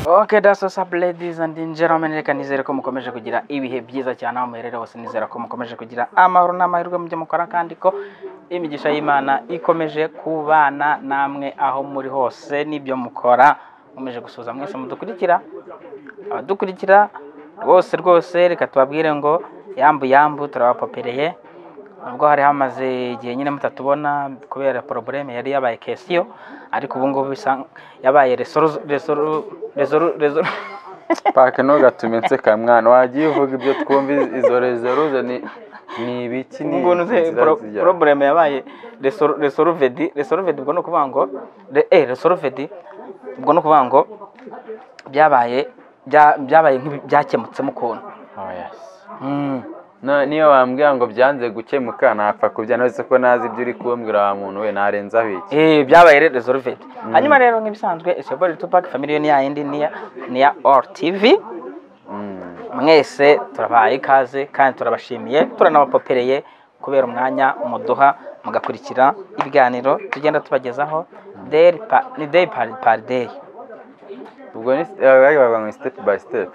Okay, that's what's up ladies and gentlemen, reka nizere ko mukomeje kugira ibihe byiza cyane aho muherere hose nizera ko mukomeje kugira amahoro n'amahirwe mujye mukora kandi ko imigisha y'Imana ikomeje kubana namwe aho muri hose n'ibyo mukora mukomeje gusuhuza mwese mudukurikira abadukurikira rwose rwose reka tubabwire ngo yambu yambu turabapopereye nubwo hari hamaze igihe nyine mutatubona kubera porobureme yari yabaye kesiyo ariko ubu ngubu bisa yabaye resoru resoru resoru resoru pake ntugatume nseka mwana wagiye uvuga ibyo twumva izo rezoruze ni ni ibiki ni ubungubu ntuzi inzira zijya- porobureme yabaye resoru resoruvedi resoruvedi ubwo ni ukuvuga ngo re- eh resoruvedi ubwo ni ukuvuga ngo byabaye bya- byabaye nk'ibi- byakemutsemo ukuntu Oya se. Mm. Na- niyo wambwira ngo byanze gukemuka napfa kubya nose ko nazi ibyo uri kumbwira wa muntu we narenzaho iki Eh, byabaye rero resolved hanyuma rero nk'ibisanzwe isebori tupac family ni ya yindi ni ya ni ya all tv Mm. mwese turabahaye ikaze kandi turabashimiye turanabapopereye kubera umwanya muduha mugakurikira ibiganiro tugenda tubagezaho daily pa- ni day par par day ubwo ni eh, bari bavuga ngo step by step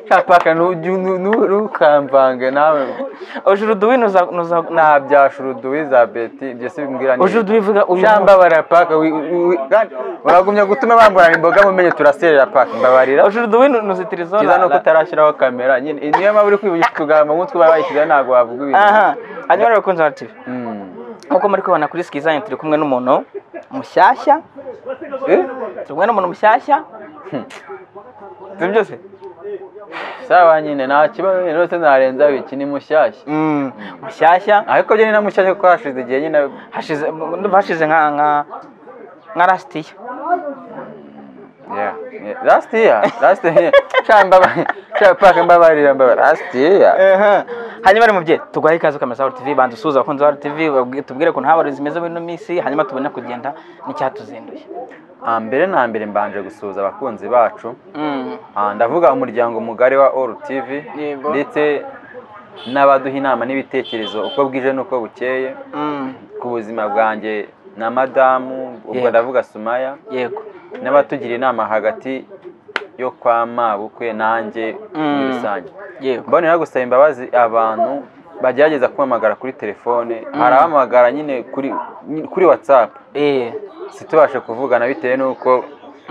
kapaka ntukamvange nawe aujourd'hui nous a- nous a- nta byashuruduwi za beti ibyo si bimbwira ni aujourd'hui vuga uyu cyangwa barapaka uragumya gutuma bambura imboga mumenye turaserera paka mbabarira aujourd'hui nous nous utilisons cyiza la- ni uko la- utarashyiraho kamera nyine iyi niyo mpamvu uri kwibuka utugambo nk'utwo baba bayishyizeho ntabwo wavuga ibintu aha hanyuma rero kunzi tv Mm. nkuko muri kubona kuri skizine turi kumwe n'umuntu mushyashya Eh? turi kumwe n'umuntu mushyashya ibyo byose sawa nyine nta kibazo nyine rwose narenzaho iki ni mushyashya mushyashya ariko byo ni na mushyashya kuko hashize igihe nyine hashize ndumva hashize nka nka nka rasitiya Yeah. Yeah. last year last year shambapaka mbabarira mbabarira last year hanyuma rero mubyeyi tuguhaye ikaze ukamesa aho tv banza usuhuza abakunzi ba tv babwi- tubwire ukuntu habaye zimeze muri ino minsi hanyuma tubone kugenda n'icyatuzinduye Ah, mbere na mbere mbanje gusuhuza abakunzi bacu Mm. Ah, ndavuga umuryango mugari wa all tv Yego. ndetse n'abaduha inama n'ibitekerezo uko bwije n'uko bukeye Mm. ku buzima bwanjye na madamu ubwo Yego. ndavuga sumaya yego n'abatugira inama hagati yo kwa mabukwe nanjye muri Mm. rusange yego mbonera gusaba imbabazi abantu bagerageza kumpamagara kuri telefone hari abahamagara nyine kuri kuri whatsapp eh situbashe kuvugana bitewe n'uko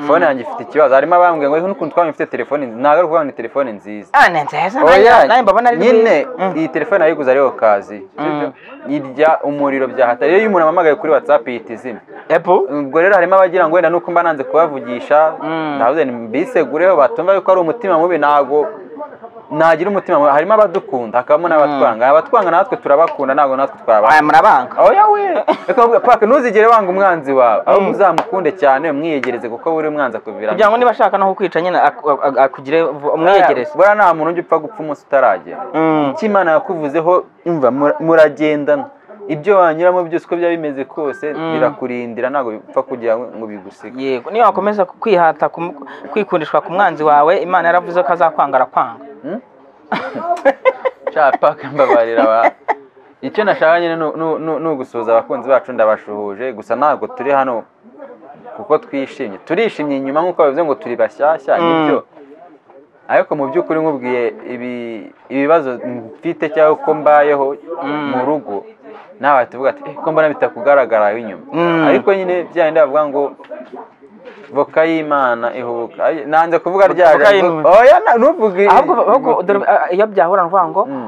fone yanjye ifite ikibazo harimo abambwiye ngo n'ukuntu twaba mfite telefone nzi- ntabwo ari ukuvuga ngo ni telefone nziza ah ni nziza oya nanjye- nanjye mbabona ari nyine nziza. Mm. iyi telefone nayiguze ariyo kazi Mm. irya umuriro byahatari iyo umuntu amamagaye kuri whatsapp ihita izima epo ubwo rero harimo abagira ngo wenda nuko mba nanze kubavugisha Mm. ndavuze mbisegureho batumva yuko ari umutima mubi ntabwo nagira umutima mubi harimo abadukunda hakabamo n'abatwanga abatwanga natwe turabakunda ntabwo natwe twabaha aya murabanga oya we reka mvuga, paka ntuzigere wanga umwanzi wawe ahubwo uzamukunde cyane umwiyegereze kuko buri umwanzi akuviramo kugira ngo niba ashaka no kukwica nyine ak- ak- ak- akugire vu- umwiyegereze buriya nta muntu ujya upfa gupfa umunsi utaragera Mm. icyo imana yakuvuzeho imva mura- muragendana ibyo wanyuramo byose uko byaba bimeze kose birakurindira ntabwo bipfa kugira ngo bigusige yego niyo wakomeza kwihata kum- kwikundishwa ku mwanzi wawe imana yaravuze ko azakwanga arakwanga Paka mbabarira ba icyo nashaka nyine ni- ni- ni ni ugusuhuza abakunzi bacu ndabashuhuje gusa ntabwo turi hano kuko twishimye turishimye inyuma nk'uko babivuze ngo turi bashyashya nibyo ariko mu by'ukuri nkubwiye ibi- ibibazo mfite cyangwa uko mbayeho mu rugo nawe tuvuga ati "Eh, ko mbona bitakugaragara inyuma Mm. ariko nyine bya bindi bavuga ngo voka y'imana ihubuka Ay, nanze kuvuga rya Voka jambo- y'imana. oya na- ntuvuge ahubwo ahubwo dore- ah, iyo byahura ni ukuvuga ngo Mm.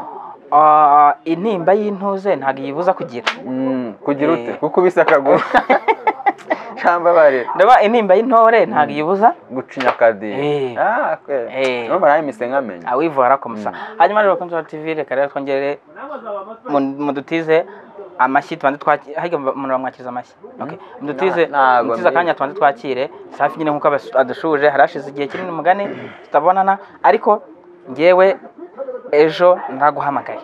ah, intimba y'intuze ntabwo iyibuza kugira Mm, kugira ute Eh. kukubise akaguru cyangwa bari ndaba intimba y'intore ntabwo iyibuza gucinya akadiho Eh. ah kweli Eh. urumva nawe mise nkamenya awivu arakomeza hanyuma rero bakunzi ba tv reka rero twongere mu- mudutize amashyi tubanze twakire harya umuntu bamwakiriza amashyi Okay. mudutize Na- ntago mudutize akanya tubanze twakire safi nyine nk'uko abas- adushuje hari hashize igihe kinini umugani tutabonana ariko ngewe ejo ndaguhamagaye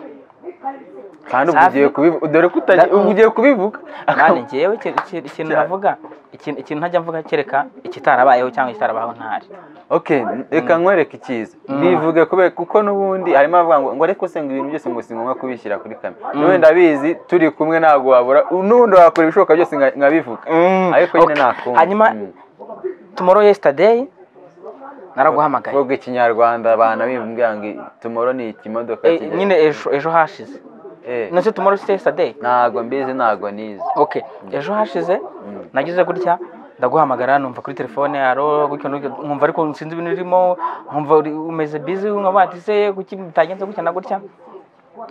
kandi ubu Safi. ugiye kubivuga dore ko utagiye Na- ubu ugiye kubivuga kandi ngewe iki- iki- ikintu navuga ikintu ikintu ntajya mvuga kereka ikitarabayeho cyangwa ikitarabayeho ntari okay reka nkwereke icyiza bivuge kubera kuko n'ubundi harimo abavuga ngo ngo ariko se ngo ibintu byose ngo si ngombwa kubishyira kuri kamera n'ubundi ndabizi turi kumwe ntabwo wabura n'ubundi wakora ibishoboka byose nka- nkabivuga ariko nyine Okay. ntakumva hanyuma Mm. tomorrow yesterday naraguhamagaye vuga ikinyarwanda abana bimbwira ngo tumoro ni ikimodoka Eh, kigira- nyine ejo ejo hashize Eh, nose tomorrow is yesterday ntago mbizi ntago nizi okay ejo hashize nagize gutya ndaguhamagara numva kuri telefone yaro gutyo n'ugutyo, nkumva ariko sinzi ibintu urimo nkumva uri- umeze busy nkavuga ati se kuki bitagenze gutya na gutya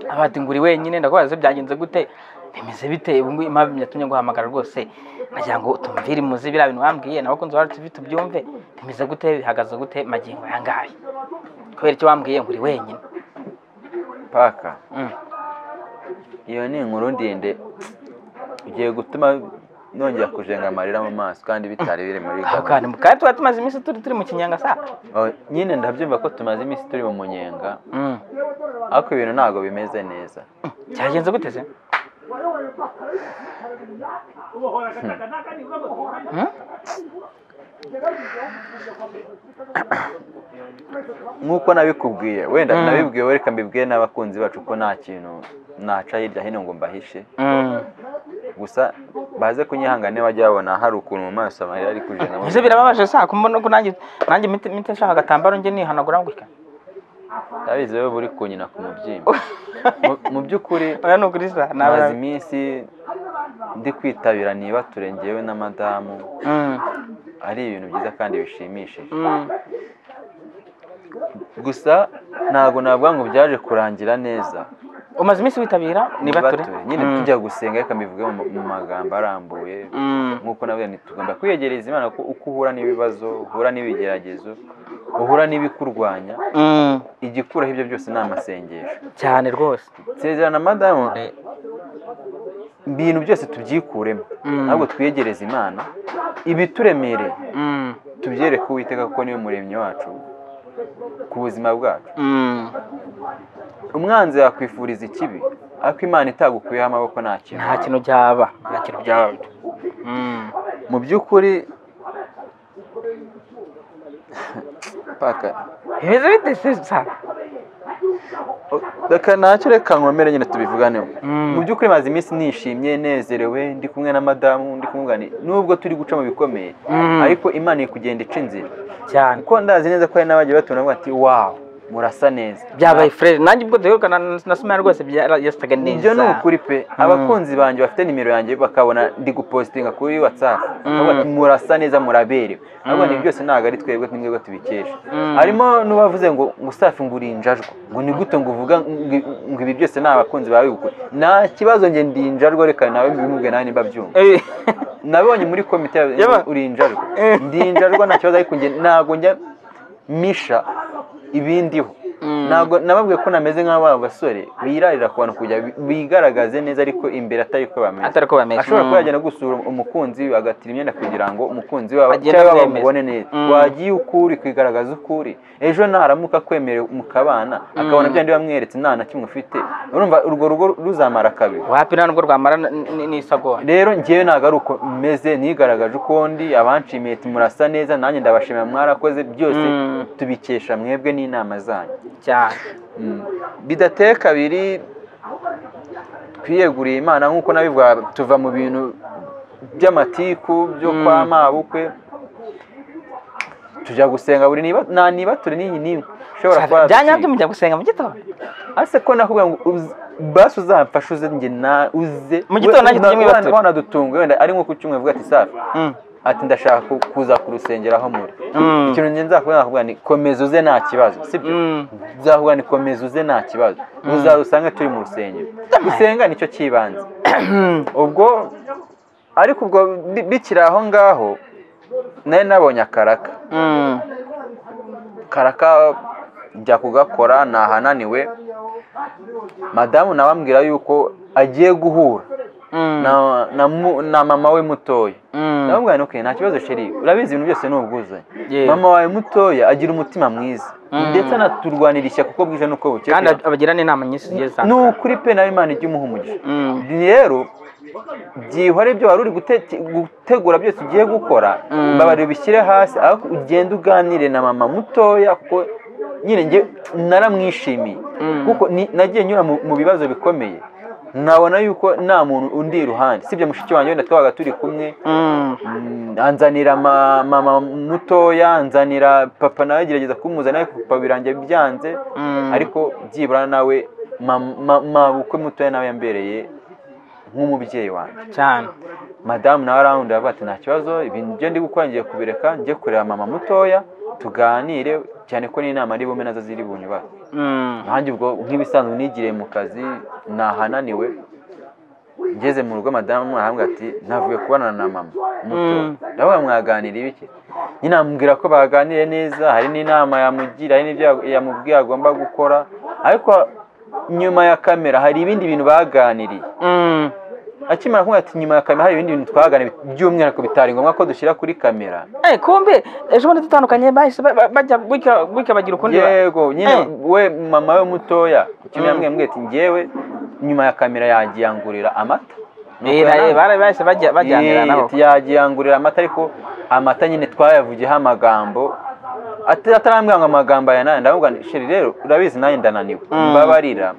avuga ati ngo uri wenyine ndakubaza se byagenze gute bimeze bite ubu ngubu impamvu yatumye guhamagara rwose nagira ngo tumvire imuzi biriya bintu wambwiye n'abakunzi bacu TV tubyumve bimeze gute bihagaze gute magingo aya ngaya kubera icyo wambwiye ngo uri wenyine paka Mm. iyo ni inkuru ndende igiye gutuma nongera kujenga amarira mu maso kandi bitari biri muri aho gahunda. kandi kandi tuba tumaze iminsi turi turi mu kinyanga saa Oh, nyine ndabyumva ko tumaze iminsi turi mu munyenga Mm. ariko ibintu ntabwo bimeze neza cyagenze gute se Hmm? nk'uko nabikubwiye wenda Mm. nabibwiwe reka mbibwiye n'abakunzi bacu ko nta kintu naca hirya hino ngo mbahishe Mm. gusa baze kunyihangane bajya babona hari ukuntu mu maso amarira ari kujenga mu Ese birababaje saa kumbona ko nanjye nanjye mite mite nshaka agatambaro njye nihanagura gutya ndabizi wowe uri kunyina ku mubyimba Mu- mu by'ukuri oya ni ukuri sa nawe maze iminsi ndi kwitabira niba turengewe na madamu Mm. ari ibintu byiza kandi bishimishije Mm. gusa ntabwo navuga ngo byaje kurangira neza umaze iminsi witabira nibature nyine Mm. tujya gusenga reka mbivuge mu- mu magambo arambuye Mm. nk'uko navuga nti tugomba kwiyegereza imana kuko uko uhura n'ibibazo uhura n'ibigeragezo uhura n'ibikurwanya Mm. igikuraho ibyo byose ni amasengesho cyane rwose nsezerana madamu ibintu byose tubyikuremo Mm. ntabwo twiyegereze imana ibituremereye Mm. tubyereke uwiteka kuko niwe muremyi wacu ku buzima bwacu Mm. umwanzi yakwifuriza ikibi ariko imana itagukuyeho amaboko nta kintu nta kintu byaba nta kintu byaba Mm. mu by'ukuri paka bimeze bite se sa reka ntacyo reka nkomere nyine tubivuganeho Mm. mu by'ukuri maze iminsi nishimye nezerewe ndi kumwe na madamu ndi kumugani nubwo turi guca mu bikomeye Mm. ariko imana iri kugenda ica inzira cyane kuko ndazi neza ko hari n'abagiye batubona bavuga ati wawu murasa neza byabaye furere nanjye ubwo duherukana na sumaya rwose yasaga neza ibyo ni ukuri pe abakunzi banjye bafite nimero yanjye bakabona ndi gupositinga kuri watsapu bakavuga ati murasa neza muraberewe ariko ibi byose ntabwo ari twebwe ni mwebwe tubikesha harimo n'ubavuze ngo ngo safi ngo uri injajwa ngo ni gute ngo uvuga ngo- ngo ibi byose ni abakunzi bawe bikora nta kibazo njye ndi injajwa reka nawe mbimubwe nawe nimba byumva Eh, nabonye muri komite ya- Yaba- uri injajwa ndi injajwa nta kibazo ariko njye ntabwo njya misha ibindiho Mm. ntabwo nababwiye ko nameze nk'aba basore birarira ku bantu kugira bi- bigaragaze neza ariko imbere atari ko bameze Atari ko bameze, ashobora mm. kuba yagenda gusura umukunzi we agatira imyenda kugira ngo umukunzi we aba- Agende cyangwa amwemeze. bamubone neza Mm. wagiye ukuri kwigaragaza ukuri ejo naramuka akwemereye mukabana akabona bya bindi wamweretse nta na kimwe ufite urumva urwo rugo ruzamara kabiri wapi nta nubwo rwamara n- n- n'isagora rero ngewe ntabwo ari uko meze nigaragaje uko ndi abanshimiye ati murasa neza nanjye ndabashimira mwarakoze byose Mm. tubikesha mwebwe n'inama zanyu cyane bidateye kabiri twiyeguriye imana nk'uko nabivuga tuva mu bintu by'amatiku byo kwa mabukwe tujya gusenga buri niba nta nibature n'iyi n'imwe ishobora kuba Bya nyabyo yaducika. mujya gusenga mu gitondo ase ko nakubwira ngo uz- basi uzamfashe uze njye na uze Mu gitondo nanjye tujye mu ibature. wanadutunga wenda ari nko ku cyumweru uvuga ati safi Mm. ati ndashaka ku- kuza ku rusengero aho muri Mm. ikintu ngenzi nakubwira nakubwira ni komeza uze nta kibazo sibyo Mm. uzahura ni komeza uze nta kibazo uzarusange turi mu rusengero gusenga nicyo cy'ibanze ubwo ariko ubwo bi- bikiri aho ngaho nari nabonye akaraka Mm. karaka njya kugakora nahananiwe madamu nawe ambwira yuko agiye guhura Mm. na- na mu- na mama we mutoya Mm. ndamubwira nti okay nta kibazo sheri urabizi ibintu byose ni ubwuzuzanye Yeah. mama wawe mutoya agira umutima mwiza ndetse anaturwanira ishyaka uko bwije n'uko bukeye kandi ab- abagira n'inama nyinshi zigiye ni zitandukanye ukuri pe nawe imana ijya umuha umugisha Mm. rero byihore ibyo wari uri gutete- gutegura byose ugiye gukora mbabarira ubishyire hasi aho ugenda uganire na mama mutoya kuko nyine njye naramwishimiye kuko ni- nagiye nyura mu mu bibazo bikomeye nabona yuko nta muntu undi iruhande sibye mushiki wanjye wenda twabaga turi kumwe Mm. Mm, anzanira ma- mama mutoya anzanira papa nawe agerageza kumuzana ariko papa birangiye byanze Mm. ariko byibura nawe mam- ma- mabukwe mutoya nawe yambereye nk'umubyeyi wanjye cyane madamu nawe arawundi aravuga ati nta kibazo ibintu byo ndi gukora ngiye kubireka njye kureba mama mutoya tuganire cyane ko n'inama ari bume nazo ziri bunyubaho Mm. nanjye ubwo nk'ibisanzwe nigiriye mu kazi nahananiwe ngeze mu rugo madamu arambwira ati navuye kubonana na mama muto Mm. ndavuga mwaganira ibiki nyine amubwira ko baganire neza hari n'inama yamugira hari n'ibyo ya- yamubwiye agomba gukora ariko nyuma ya kamera hari ibindi bintu baganiriye Mm. akimara kumubwira ati nyuma ya kamera hari ibindi bintu twaganiriye by'umwihariko bitari ngombwa ko dushyira kuri kamera Eh, kumbe ejo bundi dutandukanye bahise ba- ba- bajya gutya gutya bagira ukundi ba- yego nyine Eh. we mama we mutoya Mm. kimwe yambwiye ambwiye ati ngewe nyuma ya kamera yagiye angurira amata Nuko Eh, yarangiye- eh, bara- bahise bajya bajyanira Eh, nabo ati yagiye angurira amata ariko amata nyine twayavugiyeho amagambo Ati- atarambwira ngo amagambo aya nayo ndavuga nti sheri rero urabizi nanjye ndananiwe Mm. mbabarira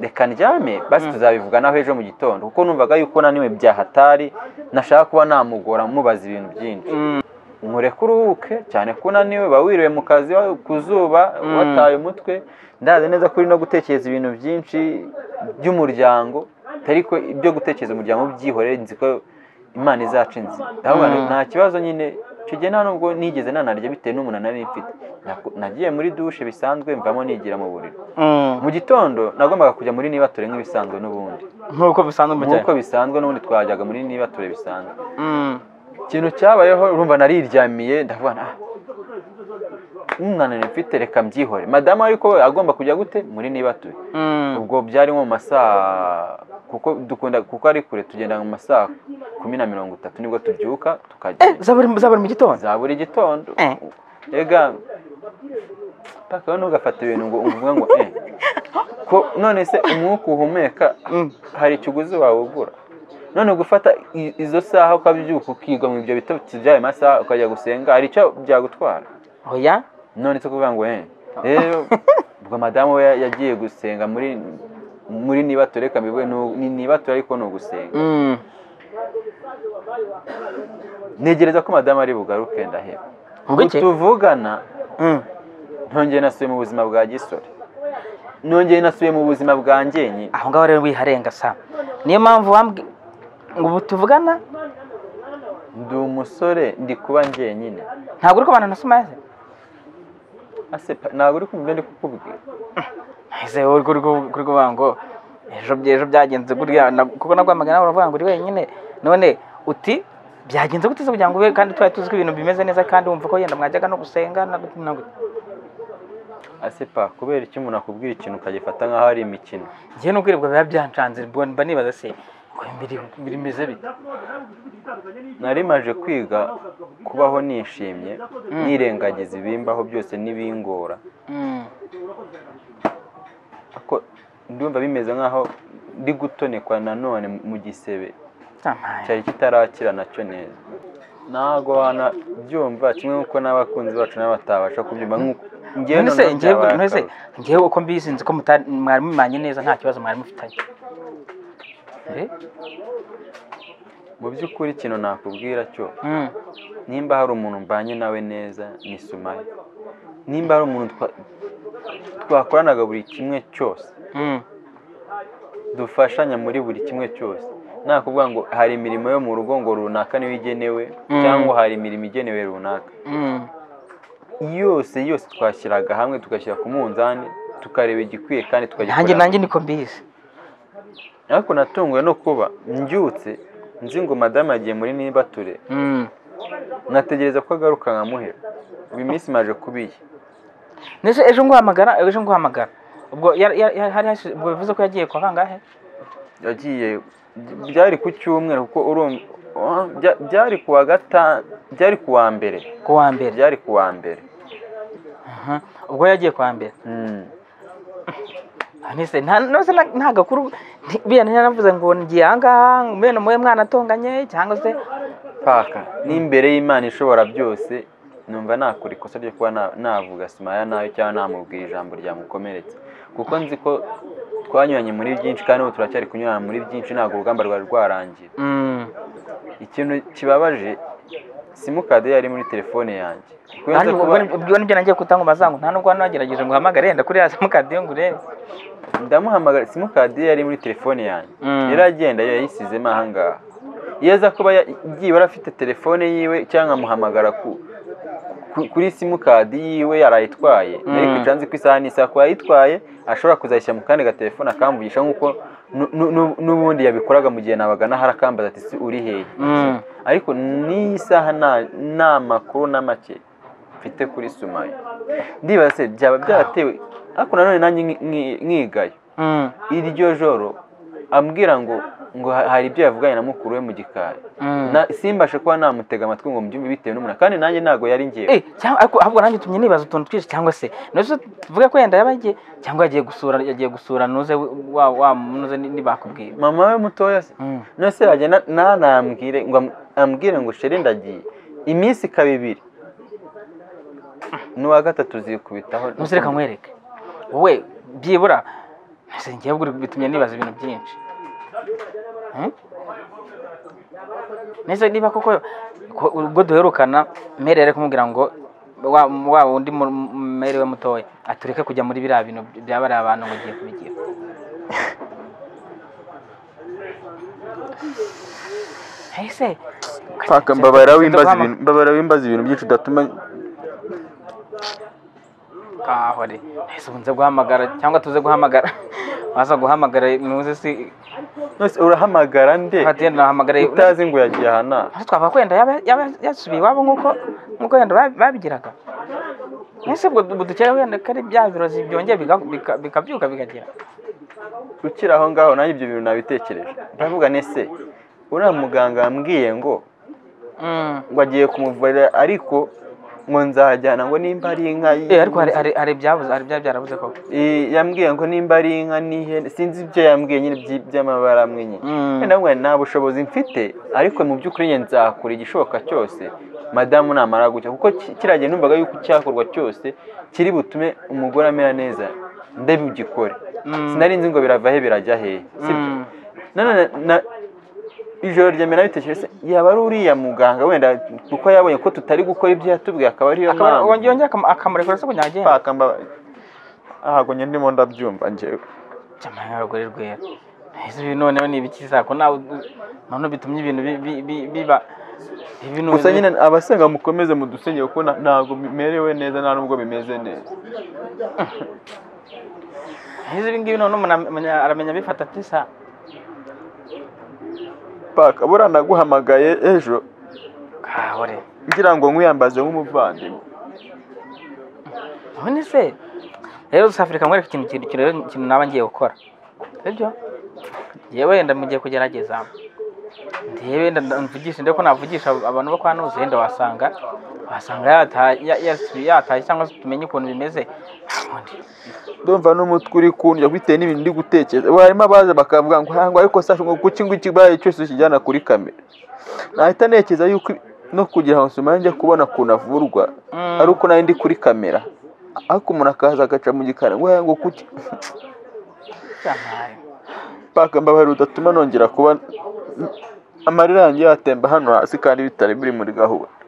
reka ndyame basi tuzabivuganaho ejo mu gitondo kuko numvaga yuko naniwe byahatari nashaka kuba namugora mubaza ibintu byinshi Mm. mureke uruhuke cyane ko unaniwe uba wiriwe mu kazi wa- ku zuba wataye umutwe ndazi neza ko uri no gutekereza ibintu byinshi by'umuryango atari ko ibyo gutekereza umuryango byihorere nzi ko imana izaca inzira ndavuga nti Mm. nta kibazo nyine icyo gihe nta nubwo nigeze nanarya bitewe n'umuntu nari mfite Naku- nagiye muri dushe bisanzwe mvamo nigira mu buriri Mm. mu gitondo nagombaga kujya muri nibature nk'ibisanzwe n'ubundi nk'uko bisanzwe mu cyaro nk'uko bisanzwe n'ubundi twajyaga muri nibature bisanzwe Mm. ikintu cyabayeho urumva nariryamiye ndavuga nti, "Ah, umwana mfite reka mbyihore madamu ariko we agomba kujya gute muri niba turi Mm. ubwo byari nko mu masaa kuko dukunda kuko ari kure tugenda mu masaa kumi na mirongo itatu nibwo tubyuka Eh, tukagenda za buri za buri mu gitondo za buri gitondo Eh. ega paka ntugafate ibintu ngo uvuge ngo eh ko none se umwuka uhumeka Mm. hari ikiguzi wawugura none gufata i- izo saha ukabyuka ukigwa mu ibyo bitotsi by'ayo masaha ukajya gusenga hari icyo byagutwara oya none se kuvuga ngo eh rero ubwo madamu we yagiye gusenga muri muri niba tureka mbivuge nu- ni niba ture ariko ni ugusenga Mm. ntegereza ko madamu ari bugaruke ndaheba ubwo iki tuvugana Mm. ntongeye nasubiye mu buzima bwa gisore nongeye nasubiye mu buzima bwa ngenyi aho ngaho rero wiharenga sa niyo mpamvu wambwi ngo ubu tuvugana ndi umusore ndi kuba ngenyine ntabwo uri kubana na sumaze Ase pa- ntabwo uri kumva ibyo ndi kukubwira ese wowe kuri ku- kuri kuvuga ngo ejo bya- ejo byagenze gutya na- kuko nagwamagana nawe uravuga ngo uri wenyine none uti byagenze gute se kugira ngo ube kandi twari tuzi ko ibintu bimeze neza kandi wumva ko yenda mwajyaga no gusenga na gute na gute asepa kubera icyo umuntu akubwira ikintu ukagifata nk'aho ari imikino njyewe nubwo ibyo biba byancanze mba mba nibaza se ngo biri- bimeze bite nari maje kwiga kubaho nishimye nirengagiza ibimbaho byose n'ibingora Mm. ariko ndumva bimeze nk'aho ndi gutonekwa nanone mu gisebe Amaye. cyari kitarakira nacyo neza ntabwo wanabyumva kimwe nk'uko n'abakunzi bacu nabo batabasha kubyumva nk'uko ngewe none se noneho njyewe byabaye none se akarushyo. njyewe uko mbizi nzi ko mutari- mwari mumanye neza nta kibazo mwari mufitanye Eh? mu by'ukuri ikintu nakubwira cyo Mm. nimba hari umuntu mbanye nawe neza ni sumaye nimba hari umuntu twa- twakoranaga buri kimwe cyose Mm. dufashanya muri buri kimwe cyose nta kuvuga ngo hari imirimo yo mu rugo ngo runaka niyo igenewe Mm. cyangwa hari imirimo igenewe runaka Mm. yose yose twashyiraga hamwe tugashyira ku munzani tukareba igikwiye kandi nanjye tukagikorera nanjye niko mbizi ariko natunguwe no kuba mbyutse nzi ngo madamu yagiye muri nibature Mm. nategereza ko agaruka nkamuhera uyu minsi maje kubiye Nese ejo nguhamagara ejo nguhamagara ubwo yari- yari- yari- hari hashize- ubwo bivuze ko yagiye kwa kangahe yagiye byari ku cyumweru kuko urumva ah, bya- byari ku wa gatanu byari ku wa mbere ku wa mbere byari ku wa mbere Mhm. ubwo yagiye kwa mbere Mm. nese nta nose na- nta gakuru nti- biriya naravuze ngo ngiye ahangaha mbene muwe mwana atonganye cyangwa se paka n'imbere y'imana ishobora byose numva nakora ikosa ryo kuba na- navuga simaya nabi cyangwa namubwira ijambo ryamukomeretsa kuko nzi ko twanyuranye muri byinshi kandi ubu turacyari kunyurana muri byinshi ntabwo urugamba rwari rwarangira Mm. ikintu kibabaje simukadi yari muri telefone yanjye kuko iyo nza Hano kuba- ubwo- ubwo nibyo nagiye kutangubaza ngo nta nubwo hano wagerageje ngo uhamagare yenda kuri ya simukadi yo ngo urebe ndamuhamagara simukadi yari muri telefone yanjye Mm. yari agenda yo yayisizemo aha ngaha iyo aza kuba ya- igiye yari afite telefone yiwe cyangwa nkamuhamagara ku ku- kuri simukadi yiwe yarayitwaye nari Mm. kwicara nzi ko isaha n'isaha kuba yayitwaye ashobora kuzayishyira mu kandi gatelefone akamvugisha nk'uko nu- nu- nu- n'ubundi yabikoraga mu gihe nabaga nahari akambaza ati "Si uri hehe Mm. ariko n'iyi saha nta- nta makuru na make mfite kuri sumayo ndibaza se byaba byaratewe ariko nanone nanjye nki- nki- nkigayo Mm. iryo joro ambwira ngo ngo ha- hari ibyo yavuganye na mukuru we mu gikari Mm. Na- simbashe kuba namutega amatwi ngo mbyumve bitewe n'umuntu kandi nanjye ntabwo yari ngewe Eh, cyangwa ariko ahubwo nanjye tumye nibaza utuntu twinshi cyangwa se nose tuvuge ko yenda yabagiye cyangwa yagiye gusura yagiye gusura nuze we- wa wa nuze ni- nibakubwiye mama we mutoya se Mm. nose yajya na- nanambwire ngo am- ambwire ngo shere ndagiye iminsi ikaba ibiri n'uwa gatatu zikubitaho nuze reka nkwereke wowe byibura nose ngiye buri bitumye nibaza ibintu byinshi Hmm? nese niba koko ko- ubwo duherukana mere yari kumubwira ngo wa wa wundi mu- mu- mere we mutoya atureke kujya muri biriya bintu byaba ari abantu ngo ugiye kubigira ese Paka mbabara wimbaza ibintu mbabara wimbaza ibintu byinshi udatuma kahore ese ubunze guhamagara cyangwa tuze guhamagara waza guhamagara muze si nose urahamagara nde hatiye nahamagara utazi ngo yagiye aha naha Ese twavuga ko wenda yaba- yaba yasubiye iwabo nk'uko nk'uko wenda ba- babigiraga ese ubwo ubu dukeka wenda ko ari bya birozi byongeye biga- bika- bikabyuka bikagera ukiri aho ngaho nanjye ibyo bintu nabitekereje ndavuga nese uriya muganga wambwiye ngo Mm. ngo agiye kumuvurira ariko ngo nzajyana ngo nimba ari inka y- Eh, ariko hari hari hari ibyabuze hari byaba byarabuze koko Eh, yambwiye ngo nimba ari inka n'ihene sinzi ibyo yambwiye nyine by'i- by'amabara amwe nyine Mm. Wenda ngo nta bushobozi mfite ariko mu by'ukuri njye nzakora igishoboka cyose madamu namara gutya kuko ki- kiriya gihe numvaga yuko icyakorwa cyose kiri butume umugore amera neza ndabigikore Mm. sinari nzi ngo birava he birajya hehe sibyo Mm. nanone na ijoro rya mbere nabitekereje se, yaba ari uriya muganga wenda kuko yabonye ko tutari gukora ibyo yatubwiye akaba ariyo Akaba- mpamvu wongeye akam- akamurekura se kugira ngo agende paka mbabaye ntabwo njye ndimo ndabyumva njyewe cyamara rwari rwera ese ibi noneho ni ibiki zako nawe u- none bitumye ibintu bi- bi- bi- biba ibi none- gusa nyine abasenga mukomeze mudusengere kuko na- ntabwo bimerewe neza nta nubwo bimeze neza ese ibi ngibi none umuntu amenya- aramenya abifata ati sa paka buriya naguhamagaye ejo kahore ngira ngo nkwiyambaze nk'umuvandimwe none se rero dusafurika nkwereka ikintu kintu kintu rero ikintu naba ngiye gukora sibyo yewe wenda mugiye kugerageza ndewe wenda nda- mvugishe ndebe ko navugisha abantu bo kwa nuzi wenda wasanga wasanga yataye ya- yasubiye- yataye cyangwa se tumenye ukuntu bimeze ubundi ndumva n'umutwe uri kundya bitewe n'ibintu ndi gutekereza ubu harimo abaza bakavuga ngo hango ariko sasha ngo kuki ngo ikibaye cyose ukijyana kuri kamera nahita ntekereza yuko ibi- no kugira ngo sima njya kubona ukuntu avurwa Mm. ari uko nari ndi kuri kamera ariko umuntu akaza agaca mu gikari ngo hango kuki byamaye paka mbabarira udatuma nongera kuba amarira yanjye yatemba hano hasi kandi bitari biri muri gahunda